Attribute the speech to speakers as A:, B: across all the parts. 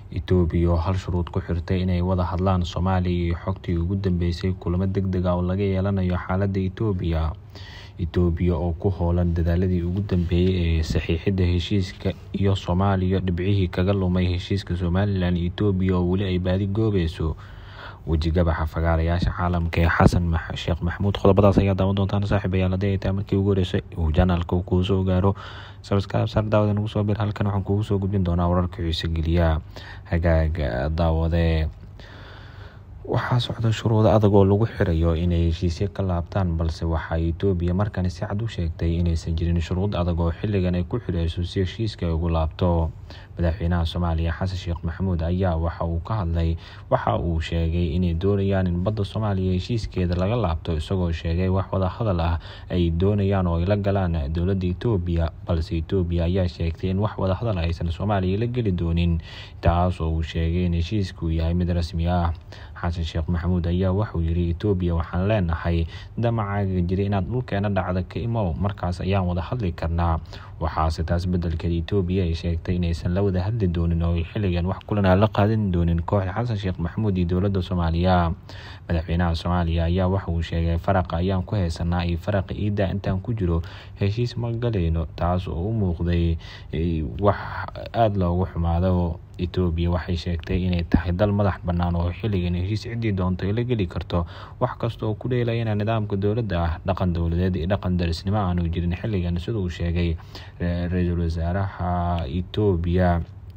A: etoobiya oo hal shuruud ku xirtay inay wada hadlaan soomaaliya iyo xogtii ugu dambeysay kulamo deg deg ah oo laga yeelanayo xaaladda etoobiya etoobiya oo ku hoolan dadaaladii ugu dambeeyey ee saxiixidda heshiiska iyo soomaaliya dhibcihii kaga lumay heshiiska somalilan iyo etoobiya oo weli ay baadi goobayso wejigabaxa fagaarayaasha caalamka ee xasan sheekh maxamuud qodobadaas ayaa daawan doontaan saaxiibayaal haddii ay tahay markii ugu horeysay uu janaalka kuu soo gaaro sabskaab saar daawada nagu soo bir halkan waxaan kugu soo gudbin doonaa wararka xiise geliya hagaaga daawade waxaa socda shuruudo adag oo lagu xirayo inay heshiisyo ka laabtaan balse waxaa etoobiya markani si cad u sheegtay inaysan jirin shuruud adag oo xilligan ay ku xireyso si heshiiska ay ugu laabto madaxweynaha soomaaliya xasan sheekh maxamuud ayaa waxa uu ka hadlay waxa uu sheegay inay doonayaan in badda soomaaliya heshiiskeeda laga laabto isagoo sheegay wax wada hadal ah ay doonayaan oo ay la galaan dowladda etoobiya balse etoobiya ayaa sheegtay in wax wada hadal aysan soomaaliya la geli doonin taas oo uu sheegay in heshiisku yahay mid rasmi ah xasan sheekh maxamuud ayaa waxuu yiri etoobiya waxaan leenahay damacaaga jira inaad dhulkeena dhacda ka imow markaas ayaan wada hadli karnaa waxaase taas bedelkeed etoobiya ay sheegtay inaysan la wada hadli doonin oo xilligan wax kulan aan la qaadan doonin kooxda xasan sheekh maxamuud iyo dowladda soomaaliya madaxweynaha soomaaliya ayaa waxa uu sheegay faraqa ayaan ku haysanaa iyo faraqa iidda intaan ku jiro heshiis ma galayno taas oo u muuqday wax aada loogu xumaado etoobiya waxay sheegtay inay tahay dal madax bannaan oo xilligan heshiis ciddii doonto ay la geli karto wax kasta oo ku dheelayana nidaamka dowladda ah dhaqan dowladeed iyo dhaqan darisnimo aanu jirin xilligan sida uu sheegay ra-iisul wasaaraha etoobiya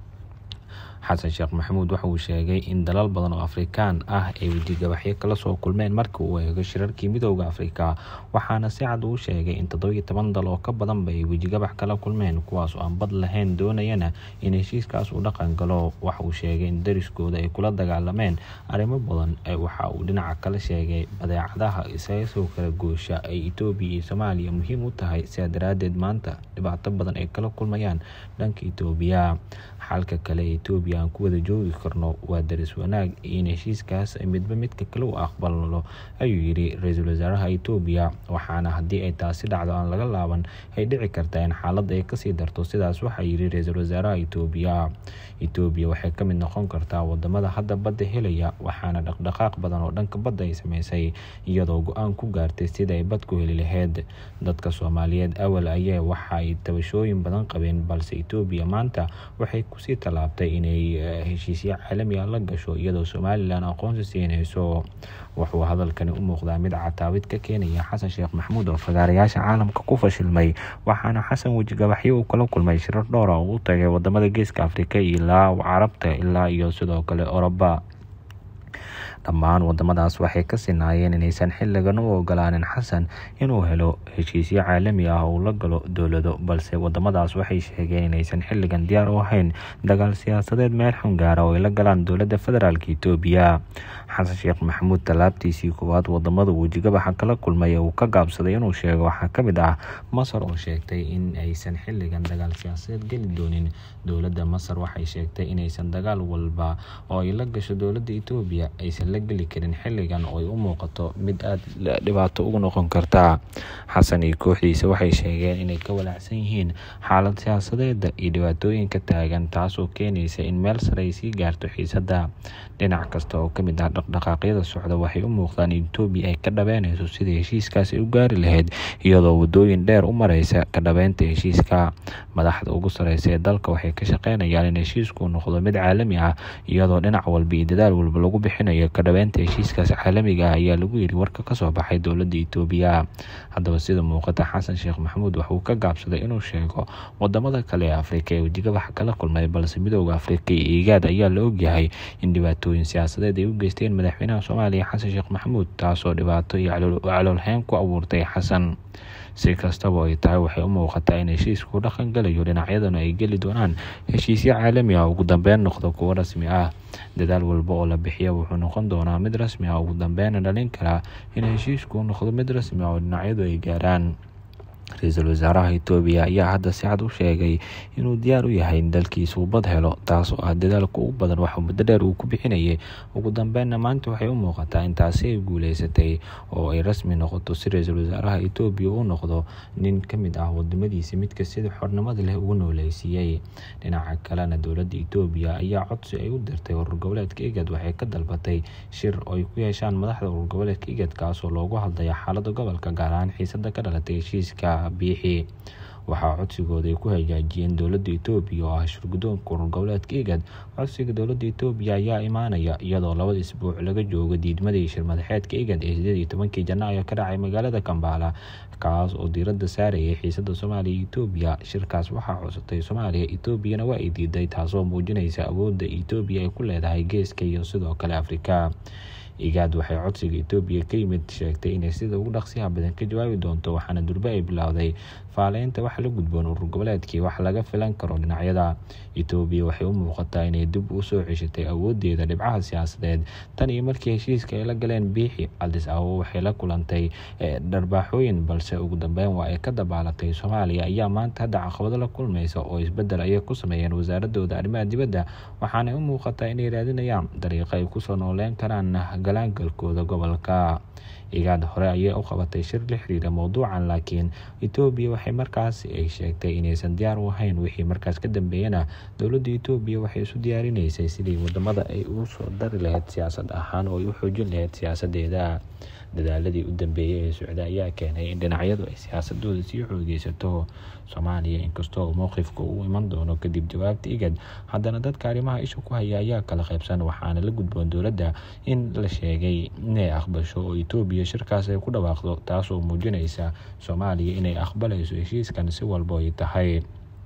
A: xasan sheekh maxamuud waxa uu sheegay in dalal badan oo afrikaan ah ay wejigabaxyo kala soo kulmeen markii uu eego shirarkii midooda afrika waxaana si cad uu sheegay in toddobiyo toban dal oo ka badanba ay wejigabax kala kulmeen kuwaas oo aan bad lahayn doonayana in heshiiskaas uu dhaqan galo waxa uu sheegay in dariskooda ay kula dagaalameen arrimo badan waxa uu dhinaca kale sheegay badeecadaha isaga soo kala goosha ay etoobiya iyo soomaaliya muhiim u tahay sidaa daraaddeed maanta dhibaato badan ay kala kulmayaan dhanka etoobiya xalka kale ee etoobiya aan ku wada joogi karno waa daris wanaag in heshiiskaas midba midka kale u aqbalno ayuu yiri ra-iisul wasaaraha etoobiya waxaana haddii ay taasi dhacdo aan laga laaban ay dhici kartaa in xaaladda ay kasii darto sidaas waxaa yiri ra-iisul wasaaraha etoobiya etoobiya waxay ka mid noqon kartaa wadamada hadda badda helaya waxaana dhaqdhaqaaq badan oo dhanka badda ay sameysay iyadoo go-aan ku gaartay sida ay bad ku heli lahayd dadka soomaaliyeed awal ayaa waxa ay tabashooyin badan qabeen balse etoobiya maanta waxay kusii tallaabtay inay heshiisyo caalami ah la gasho iyadoo somalilan aqoonsi siinayso wuxuu hadalkani u muuqdaa mid cataawid ka keenaya xasan sheekh maxamuud oo fagaarayaasha caalamka ku fashilmay waxaana xasan wejigabaxyo uu kala kulmay shirar dhowra oo u tagay wadamada geeska afrika ilaa carabta ilaa iyo sidoo kale oroba dhammaan wadamadaas waxay ka sinaayeen inaysan xilligan u ogolaanin xasan inuu helo heshiisyo caalami ah oo la galo dowlado balse wadamadaas waxay sheegeen inaysan xilligan diyaar u ahayn dagaal siyaasadeed meel xun gaara oo ay la galaan dowladda federaalk etoobiya xasan sheekh maxamuud tallaabtiisii koowaad wadamada wejigabaxa kala kulmay ee uu ka gaabsaday inuu sheego waxaa ka mid ah masar oo sheegtay in aysan xilligan dagaal siyaasadeed geli doonin dowladda masar waxay sheegtay inaysan dagaal walba oo ay la gasho dowladda etoobiya aysan la geli karin xilligan oo ay u muuqato mid aada dhibaato ugu noqon karta xasan iyo kooxdiisa waxay sheegeen inay ka walaacsan yihiin xaalad siyaasadeeda iyo dhibaatooyinka taagan taasoo keenaysa in meel sare ay sii gaarto xiisadda dhinac kasta oo kamid ah dhaqdhaqaaqyada socda waxay u muuqdaan in etoobiya ay ka dhabeynayso sidii heshiiskaas ay u gaari lahayd iyadoo wadooyin dheer u mareysa ka dhabeynta heshiiska madaxda ugu sareysa ee dalka waxay ka shaqeynayaan in heshiisku noqdo mid caalami ah iyadoo dhinac walba iyo dadaal walba lagu bixinayo ka dhabeynta heshiiskaas caalamiga ah ayaa lagu yiri warka kasoo baxay dowladda etoobiya haddaba sida muuqata xasan sheekh maxamuud waxauu ka gaabsaday inuu sheego wadamada kale ee afrika ee wejigabaxa kala kulmay balse midooda afrika iyo igaad ayaa la ogyahay in dhibaatooyin siyaasadeed ay u geysteen madaxweynaha soomaaliya xasan sheekh maxamuud taasoo dhibaato iyo caloolheyn ku abuurtay xasan si kastaba ay tahay waxay u muuqataa in heshiisku dhaqan galayo dhinacyaduna ay geli doonaan heshiisyo caalami ah ugu dambeyn noqdo kuwo rasmi ah dadaal walba oo la bixiya wuxuu noqon doonaa mid rasmi ah ugu dambeyna dhalin karaa in heshiisku noqdo mid rasmi ah oo dhinacyadu ay gaaraan ra-iisul wasaaraha itoobiya ayaa hadda si cad u sheegay inuu diyaar u yahay in dalkiisa uu bad helo taas oo ah dadaalka ugu badan waxuu muddo dheer uu ku bixinayay ugu dambeynna maanta waxay u muuqataa in taasi ay guuleysatay oo ay rasmi noqoto si ra-iisul wasaaraha itoobiya uu noqdo nin ka mid ah wadamadiisa midka sida xornimada leh ugu nooleysiiyey dhinaca kalena dowladda itoobiya ayaa codsi ay u dirtay urur goboleedka igad waxay ka dalbatay shir oo ay ku yeeshaan madaxda urur goboleedka igad kaasoo loogu hadlaya xaalada gobolka gaar ahaan xiisada ka dhalatay heshiiska biixi waxaa codsigooda ay ku hagaajiyeen dowladda itoobiya oo ah shirgudoonka urur goboleedka igad codsiga dowladda itoobiya ayaa imaanaya iyadoo labada isbuuc laga joogo diidmadii shirmadaxeedka igad ee sideed iyo tobankii janaayo ka dhacay magaalada kambaala kaas oo diiradda saarayay xiisada soomaaliya iyo itoobiya shirkaas waxaa cusutay soomaaliya itoobiyana waa ay diiday taasoo muujinaysa awoodda itoobiya ay ku leedahay geeska iyo sidoo kale afrika igaad waxay codsiga itoobiya ka yimid sheegtay inay sida ugu dhaqsiyaha badan ka jawaabi doonto waxaana durbe ay bilowday faaleynta wax la gudboon urur goboleedkii wax laga filan karo dhinacyada itoobiya waxay u muuqataa inay dib u soo ceshatay awoodeeda dhibcaha siyaasadeed tan iyo markii heshiiska ay la galeen biixi adis ababa waxay la kulantay dharbaaxooyin balse ugu dambeyn waa ay ka dabaalatay soomaaliya ayaa maanta hadda caqabado la kulmaysa oo isbedel ayay ku sameeyeen wasaaradooda arrimaha dibadda waxaanay u muuqataa inay raadinayaan dariiqo ay kusoo nooleyn karaan galaangalkooda gobolka igaad hore ayay u qabatay shir la xiriira mowduucan laakiin itoobiya waxay markaas ay sheegtay inaysan diyaar u ahayn wixii markaas ka dambeeyana dowladda itoobiya waxay isu diyaarinaysay sidii wadamada ay ugu soo dari lahayd siyaasad ahaan oo ay u xoojin lahayd siyaasadeeda dadaaladii u dambeeyey ee socda ayaa keenay in dhinacyadu ay siyaasadooda sii xoogeysato soomaaliya inkastoo mowqifka uu iman doono kadib jawaabta igad haddana dadka arrimaha isha ku haya ayaa kala qaybsan waxaana la gudboon dowladda in la sheegay inay aqbasho oo itoobiya shirkaas ay ku dhawaaqdo taasoo muujinaysa soomaaliya inay aqbalayso heshiiskan si walba ay tahay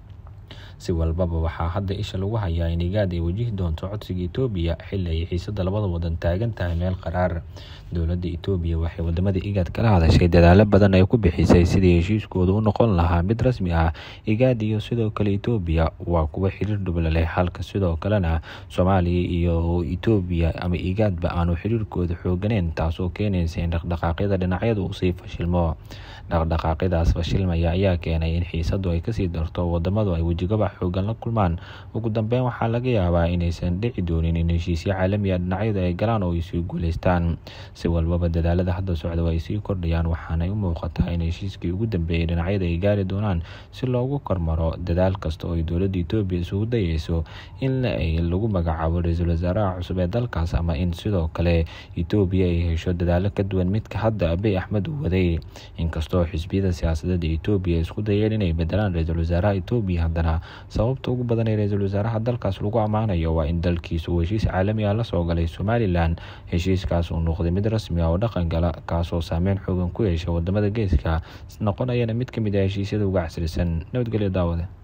A: si walbaba waxaa hadda isha lagu hayaa in igaad ay wajihi doonto codsiga itoobiya xili ay xiisada labada wadan taagan tahay meel qaraar dowladda itoobiya waxay wadamada igaad kala hadashay dadaalo badan ay ku bixisay sidii heshiiskooda u noqon lahaa mid rasmi ah igaad iyo sidoo kale itoobiya waa kuwa xiriir dhubla leh halka sidoo kalena soomaaliya iyo itoobiya ama igaadba aanu xiriirkooda xooganeyn taasoo keenaysa in dhaqdhaqaaqyada dhinacyada uu sii fashilmo dhaqdhaqaaqyadaas fashilmaya ayaa keenay in xiisadu ay kasii darto wadamadu ay wejigabax xoogan la kulmaan ugu dambeyn waxaa laga yaabaa inaysan dhici doonin in heshiisyo caalamiya dhinacyadu ay galaan oo ay sii guuleystaan si walbaba dadaalada hadda socda waa ay sii kordhayaan waxaanay u muuqataa in heshiiskii ugu dambeeyay dhinacyada ay gaari doonaan si loogu kormaro dadaal kasta oo ay dowladda itoobiya isugu dayeyso in lagu magacaabo ra-iisul wasaaraha cusub ee dalkaas ama in sidoo kale itoobiya ay hesho dadaalo ka duwan midka hadda abiy axmed uu waday inkastoo xisbiyada siyaasadeed ee itoobiya isku dayeen inay bedelaan ra-iisul wasaaraha itoobiya haddana sababta ugu badan ee ra-iisul wasaaraha dalkaas lagu ammaanayo waa in dalkiisa uu heshiis caalami ah la soo galay somalilan heshiiskaas uu noqday mid rasmi ah oo dhaqan gala kaasoo saameyn xoogan ku yeesha wadamada geeska noqonayana mid ka mid ah heshiisyada uga casrisan nabadgelyo daawade